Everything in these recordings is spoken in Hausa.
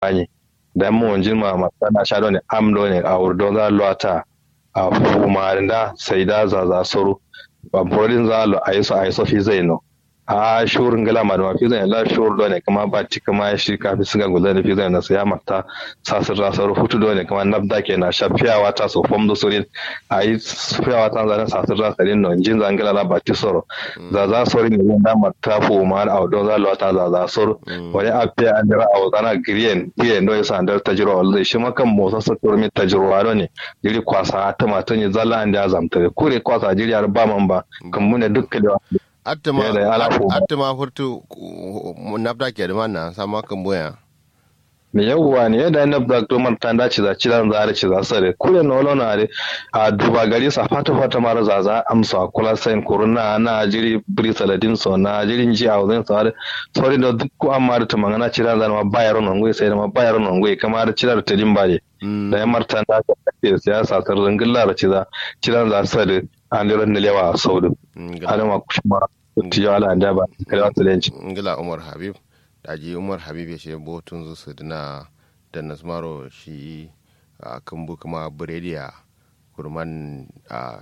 bani da mu wanjin ma masana sha ne amdo ne a urdo za lota a fuma da sai da za za soro ba brodin za lo aiso aiso fi zai no a shurin gala ma da mafi zai la shur do ne kuma ba ci kuma shi kafi sun ga gudan da fi zai na sai ya mata sasir da soro hutu do ne kuma nabda ke na shafiyawa ta so fom do sorin a yi fiyawa ta zanen sasir da sarin no jin zangala la ba ti soro za za soro ne da mata fuma a don za lo ta za za soro wani a fiya an dira a zana griyen griyen do yasa andar tajiro wal shi makan motsa sa turmi tajiro do ne jiri kwasa ta mata ne zalla an da zamta kure kwasa jiri har ba man ba kan mune dukkan da attama Yeah, da ala ko- attama furtu nabda ke da mana sama kan boya me yawwa ne yadda na black domar ta dace za ci zan zare ci za sare kure na wala na a duba gari sa fata fata mara zaza amsa kula sain kuruna na jiri bri saladin so na jirin ji a wajen sare sori da duk ko amma da tumangana ci zan zama bayar non goyi sai da ma bayar non goyi kamar ci da tadin bare da ya marta da ka ce siyasa tar zangilla da ci za ci zan za sare an liran da lewa a saudu adama kushma tiyo ala anda ba kare wata lenci ngila umar habib daji umar habib ya ce botun zu su dina da nasmaro shi a kambu kuma birediya kurman a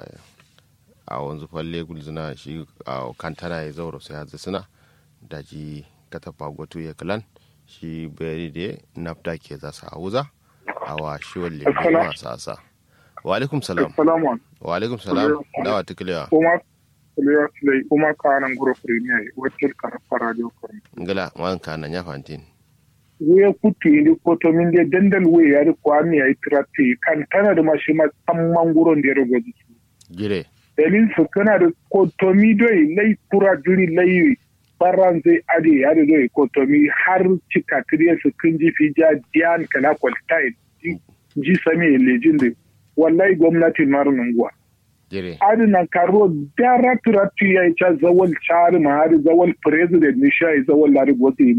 a wanzu falle gulzuna shi a kantana ya zauro sai hazi suna daji katafa gwatu ya kalan shi birediya nafta ke za su hauza a wa shi walle masu asa wa alaikum salam Salamu wa alaikum salam dawa tukulewa kuma Kuliya Sulai kuma kanan guro premier wakil karfa radio kurmi. ngila wanka na ya fantin Wuya kutu indi koto min de dandal we ya ri kwami ya itirati kan tana da mashi ma samman guron da ya rogo jiki. gire Dalil su kana da koto mi doi lai kura juri lai baran zai ade ya da doi koto mi har cika tiriya su kun ji fi ja diyan kala kwaltai ji sami lejin da wallahi gwamnatin marunan guwa. gire adina karo dara turatu ya yi ca zawal chari ma hari zawal president ni sha yi zawal lari gwata